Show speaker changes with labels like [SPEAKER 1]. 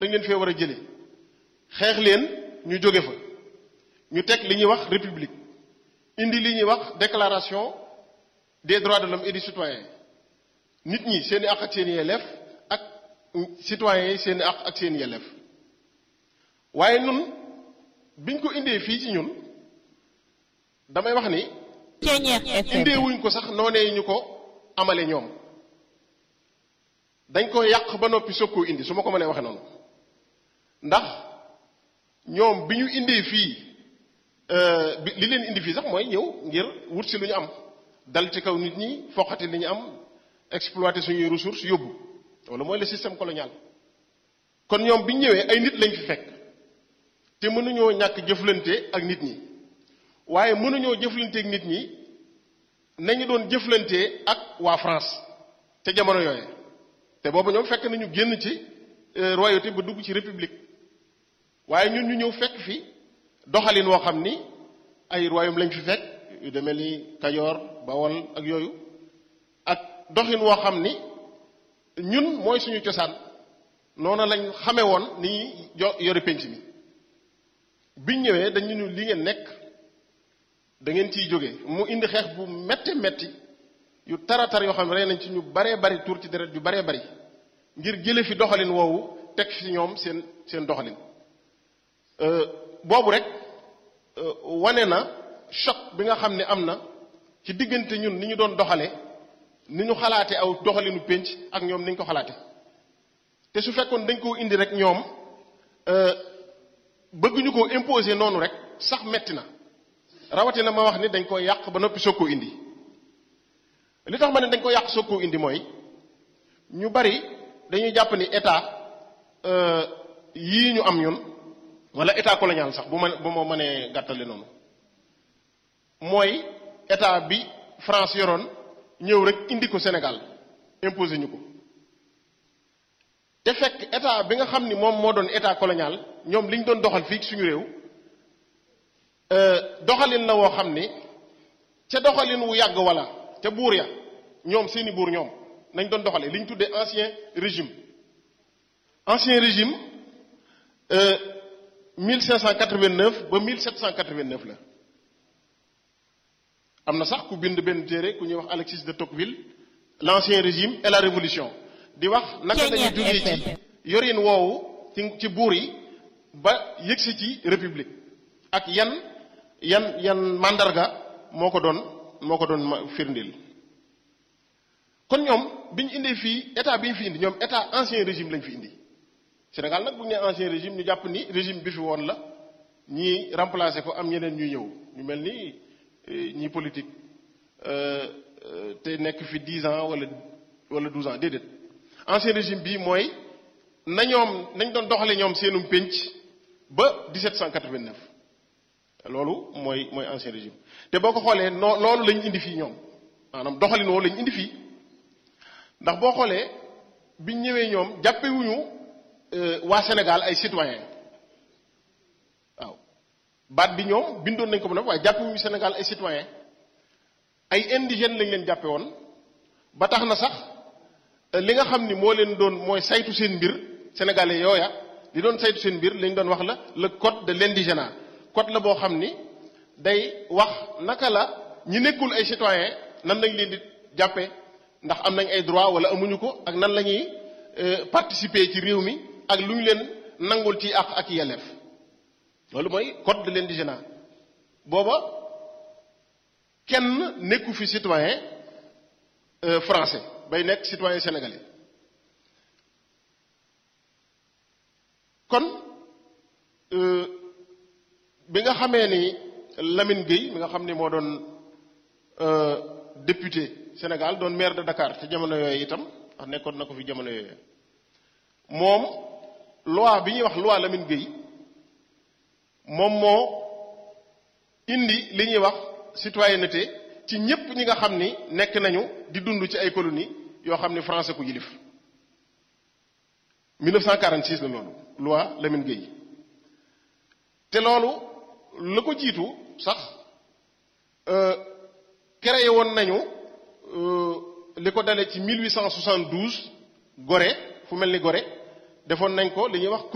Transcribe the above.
[SPEAKER 1] da ngeen fee war a jële xeex leen ñu jóge fa ñu teg li ñuy wax république indi li ñuy wax déclaration des droits de l'homme et du citoyen nit ñi seen i àq ak seen i yelleef ak citoyens yi seen i àq ak seen i yelleef waaye nun biñ ko indee fii ci ñun damay wax ni indee wuñ ko sax noonee ñu ko amale ñoom dañ ko yàq ba noppi soog koo indi su ma ko mënee waxe noonu ndax ñoom bi ñu indee fii bi li leen indi fii sax mooy ñëw ngir wut si lu ñu am dal ci kaw nit ñi foqati li ñu am exploiter suñuy ressources yóbbu loolu mooy le système colonial kon ñoom bi ñu ñëwee ay nit lañ fi fekk te mënuñoo ñàkk jëflante ak nit ñi waaye mënuñoo jëflante ak nit ñi nañu doon jëflante ak waa France te jamono yooye te boobu ñoom fekk nañu génn ci royauté ba dugg ci république waaye ñun ñu ñëw fekk fi doxalin woo xam ni ay royaume lañ fi fekk yu demee ni Kajoor Bawol ak yooyu ak doxin woo xam ni ñun mooy suñu cosaan noona lañ xame woon ni jo yore penc mi biñ ñëwee dañu ñu li ngeen nekk da ngeen ciy jóge mu indi xeex bu metti metti yu taratar yoo xam ne rey nañ ci ñu baree bari tuur ci deret yu baree bari ngir jële fi doxalin woowu teg fi ñoom seen seen doxalin boobu rek wane na choc bi nga xam ne am na ci diggante ñun ni ñu doon doxale ni ñu xalaate aw doxalinu pénc ak ñoom ni ñu ko xalaate te su fekkoon dañ koo indi rek ñoom bëgg ñu koo imposer noonu rek sax metti na rawatina ma wax ni dañ ko yàq ba noppi soog koo indi li tax ma ne dañ ko yàq soog koo indi mooy ñu bari dañuy jàpp ni état yii ñu am ñun wala état colonial sax bu ma bu ma mënee gàttale noonu mooy état bi France yoroon ñëw rek indi ko Sénégal imposé ñu ko te fekk état bi nga xam ni moom moo doon état colonial ñoom li ñu doon doxal fii suñu réew doxalin la woo xam ni ca doxalin wu yàgg wala ca buur ya ñoom seeni buur ñoom nañ doon doxalee li ñu tuddee ancien régime ancien régime 1589 ba 1789 la am na sax ku bind benn téere ku ñuy wax Alexis de Tocqueville l'ancien régime et la révolution di wax naka dañuy jógee ci yorin woowu ci ci buur yi ba yëgsi ci république ak yan yan yan mandarga moo ko doon moo ko doon firndil kon ñoom bi ñu indee fii état bi ñu fi indi ñoom état ancien régime lañ fi indi Sénégal nag bu ñu nee ancien régime ñu jàpp ni régime bi fi woon la ñii remplacer ko am ñeneen ñuy ñëw ñu mel ni ñii politique te nekk fi 10 ans wala wala 12 ans déedéet ancien régime bi mooy na ñoom nañ doon doxale ñoom seenum pénc ba 1789 loolu mooy mooy ancien régime te boo ko xoolee noo loolu lañ indi fii ñoom maanaam doxalin woo lañ indi fii ndax boo xoolee biñ ñëwee ñoom jàppewuñu waa Sénégal ay citoyen waaw baat bi ñoom bindoon nañ ko ba noppi waaye jàppewuñu Sénégal ay citoyen ay indigènes lañ leen jàppe woon ba tax na sax li nga xam ni moo leen doon mooy saytu seen mbir sénégalais yooya li doon saytu seen mbir lañ doon wax la le code de l'indigénat code la boo xam ni day wax naka la ñi nekkul ay citoyen nan lañ leen di jàppe ndax am nañ ay droit wala amuñu ko ak nan la ñuy participer ci réew mi ak lu ñu leen nangul ci àq ak yelleef loolu mooy code de l'indigénat booba kenn nekku fi citoyen français bay nekk citoyen sénégalais kon bi nga xamee ni Lamine Gueye mi nga xam ni moo doon député Sénégal doon maire de Dakar ci jamono yooyu itam ndax nekkoon na ko fi jamono yooyu moom loi bi ñuy wax loi Lamine Gueye moom moo indi li ñuy wax citoyenneté ci ñépp ñi nga xam ni nekk nañu di dund ci ay colonies yoo xam ni français ku yilif 1946 la loolu loi Lamine Gueye te loolu la ko jiitu sax créé woon nañu li ko dalee ci 1872 Gorée fu mel ni Gorée defoon nañ ko li ñuy wax